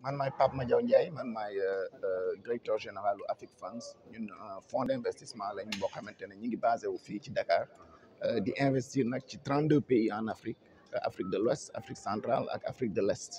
man maay Pape Madiaw Ndiaye man maay directeur général u Afrique France ñun fonds d' investissement lañ boo xamante ne ñu ngi basé wu fii ci Dakar di investir nag ci trente deux pays en Afrique Afrique de l'Ouest Afrique centrale ak Afrique de l'Est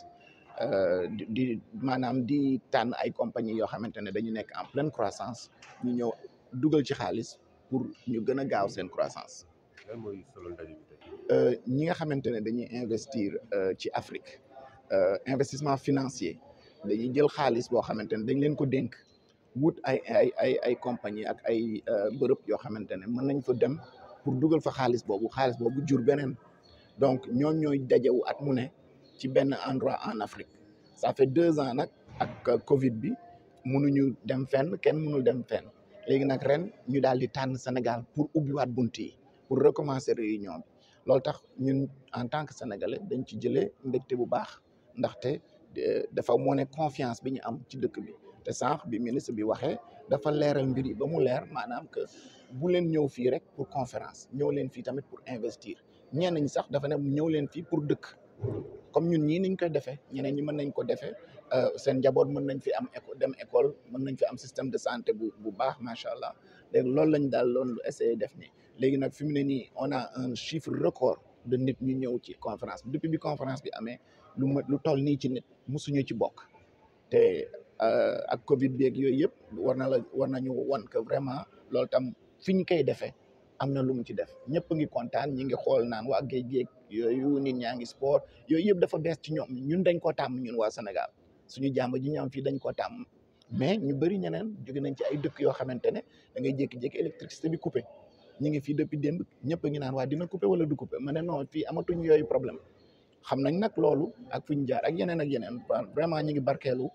di maanaam di tànn ay compagnie yoo xamante ne dañu nekk en pleine croissance ñu ñëw dugal ci xaalis pour ñu gën a gaaw seen croissance lan mooy solo ndaje bi tey. ñi nga xamante ne dañuy investir ci Afrique investissement financier dañuy jël xaalis boo xamante ne dañ leen ko dénk wut ay ay ay ay compagnie ak ay bërëb yoo xamante ne mën nañ fa dem pour dugal fa xaalis boobu xaalis boobu jur beneen donc ñooñ ñooy dajewu at mu ne ci benn endroit en Afrique ça fait deux ans nag ak Covid bi mënuñu dem fenn kenn mënul dem fenn léegi nag ren ñu daal di tànn Sénégal pour ubbiwaat bunt yi pour recommencer réunion bi loolu tax ñun en tant que sénégalais dañ ci jëlee mbégte bu baax ndaxte dafa wane confiance bi ñu am ci dëkk bi te sànq bi ministre bi waxee dafa leeral mbir yi ba mu leer maanaam que bu leen ñëw fii rek pour conférence ñëw leen fii tamit pour investir ñenn ñi sax dafa ne ñëw leen fii pour dëkk comme ñun ñii niñ koy defee ñeneen ñi mën nañ ko defee seen njaboot mën nañ fi am école dem école mën nañ fi am système de santé bu bu baax macha allah léegi loolu lañ daal loolu essayé def nii léegi nag fi mu ne nii on a un chiffre record de nit ñu ñëw ci conférence bi depuis bi conférence bi amee lu ma lu toll nii ci nit musuñu ci bokk te ak Covid bi ak yooyu yëpp war na la war nañu wan que vraiment loolu tam fi ñu koy defee am na lu mu ci def ñëpp ngi kontaan ñi ngi xool naan waa géej géej yooyu nit ñaa ngi sport yooyu yëpp dafa bees ci ñoom ñun dañ koo tàmm ñun waa Sénégal suñu jàmb ji ñu am fii dañ koo tàmm mais ñu bëri ñeneen jóge nañ ci ay dëkk yoo xamante ne da ngay jékki-jékki électricité bi coupé ñu ngi fii depuis démb ñëpp a ngi naan waa dina coupé wala du coupé ma ne non fii amatuñ yooyu problème xam nañ nag loolu ak fi ñu jaar ak yeneen ak yeneen vraiment ñu ngi barkeelu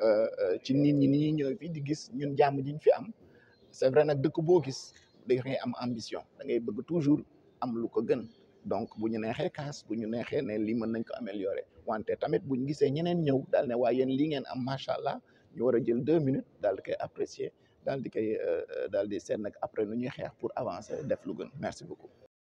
ci nit ñi ni ñuy ñëw fii di gis ñun jàmm ji ñu fi am c'est vrai nag dëkk boo gis da ngay am ambition da ngay bëgg toujours am lu ko gën donc bu ñu neexee kaas bu ñu neexee ne lii mën nañ ko améliorer wante tamit bu ñu gisee ñeneen ñëw daal ne waa yéen lii ngeen am macha allah ñu war a jël deux minutes daal di koy apprécier daal di koy daal di seet nag après nu ñuy xeex pour avancer def lu gën merci beaucoup.